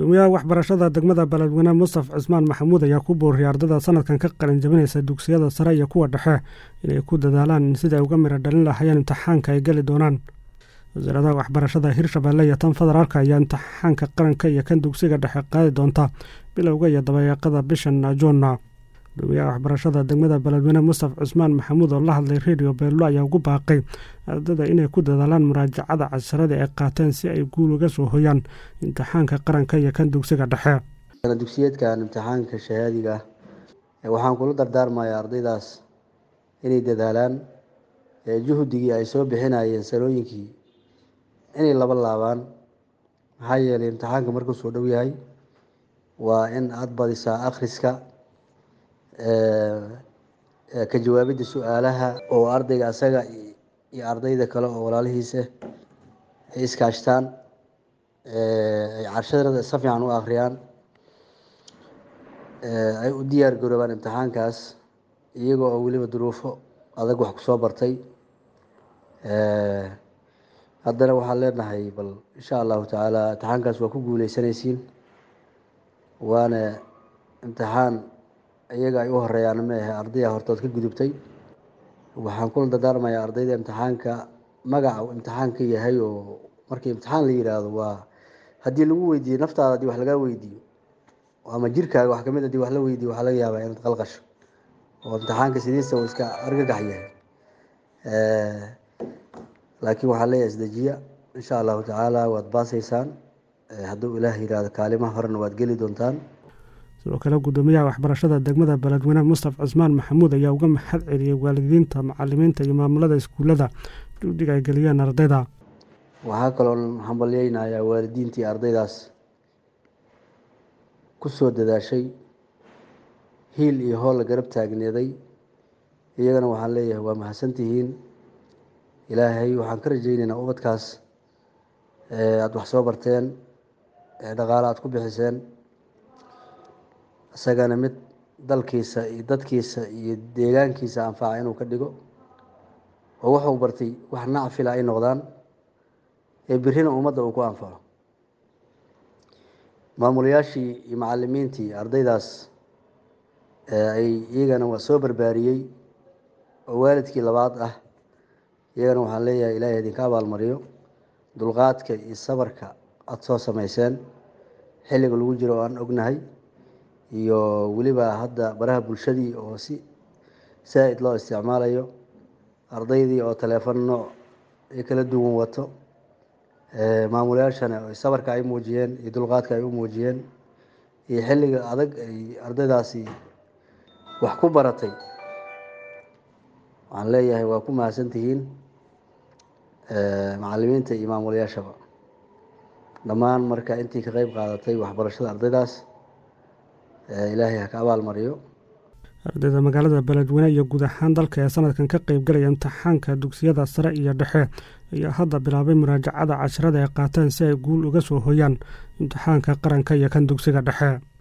gudoomiyaha waxbarashada degmada beledweyne mustaf cismaan maxamuud ayaa ku booriyay ardada sanadkan ka qalin jabinaysa dugsiyada sare iyo kuwa dhexe inay ku dadaalaan siday uga miro dhalin lahaayeen imtixaanka ay geli doonaan wasaaradaha waxbarashada hirshabeelle iyo tan federaalk ayaa imtixaanka qaranka iyo kan dugsiga dhexe qaadi doonta bilowga iyo dabayaaqada bishan juunna gudoomiyaha waxbarashada degmada beledweyne mustaf cismaan maxamuud oo la hadlay redio beello ayaa ugu baaqay ardada inay ku dadaalaan muraajacada casharadii ay qaateen si ay guul uga soo hoyaan imtixaanka qaranka iyo kan dugsiga dhexe dugsiyeedkan imtixaanka shahaadiga ah waxaan kula dardaarmayaa ardaydaas inay dadaalaan juhdigii ay soo bixinayeen sanooyinkii inay laba laabaan maxaa yeelay imtixaanka markuu soo dhow yahay waa in aada badisaa akhriska ka jawaabidda su-aalaha oo ardayga asaga iyo ardayda kale oo walaalihiisa ay iskaashtaan ay carshadana si fiican u akhriyaan ay u diyaar garoobaan imtixaankaas iyaga oo weliba duruufo adag wax kusoo bartay haddana waxaan leenahay bal insha allahu tacaala imtixaankaas waa ku guuleysanaysiin waana imtixaan iyaga ay u horeeyaan ma ahe ardaya hortood ka gudubtay waxaan kula dardaarmayaa ardayda imtixaanka magaca imtixaanka yahay oo markii imtixaan la yiraahdo waa haddii lagu weydiiyo naftaada haddii wax lagaa weydiiyo ama jirkaaga wax kamid hadii wax la weydiiyo waxaa laga yaabaa inaad qalqasho oo imtixaanka sidiisa uu iska argagax yahay laakiin waxaa leeyahay isdejiya insha allahu tacaala waad baasaysaan hadduu ilaah yihahdo kaalimaha horena waad geli doontaan sidoo kale gudoomiyaha waxbarashada degmada beledweyne mustaf cismaan maxamuud ayaa uga mahad celiyey waalidiinta macalimiinta iyo maamulada iskuullada juhdiga ay geliyeen ardayda waxaa kaloo hambalyeynayaa waalidiintii ardaydaas ku soo dadaashay hiil iyo hool la garab taagneeday iyagana waxaan leeyahay waa mahadsantihiin ilaahay waxaan ka rajaynaynaa ubadkaas aada wax soo barteen dhaqaale aada ku bixiseen isagana mid dalkiisa iyo dadkiisa iyo deegaankiisa anfaca inuu ka dhigo oo wuxuu bartay wax nacfila ay noqdaan ee birina ummadda uu ku anfaco maamulayaashii iyo macalimiintii ardaydaas ay iyagana waa soo barbaariyey oo waalidkii labaad ah iyagana waxaan leeyahay ilaahay idinka abaalmariyo dulqaadka iyo sabarka aada soo sameyseen xilliga lagu jiro oo aan ognahay iyo weliba hadda baraha bulshadii oo si saa-id loo isticmaalayo ardaydii oo teleefon nooc ay kala duwan wato maamulayaashana sabarka ay muujiyeen iyo dulqaadka ay u muujiyeen iyo xilliga adag ay ardaydaasi wax ku baratay waxaan leeyahay waa ku mahadsantihiin macalimiinta iyo maamulayaashaba dhammaan marka intii ka qeyb qaadatay waxbarashada ardaydaas ilaahay ha ka abaal mariyo ardayda magaalada beledweyne iyo guud ahaan dalka ee sanadkan ka qeybgalaya imtixaanka dugsiyada sare iyo dhexe ayaa hadda bilaabay muraajacada casharada ay qaateen si ay guul uga soo hoyaan imtixaanka qaranka iyo kan dugsiga dhexe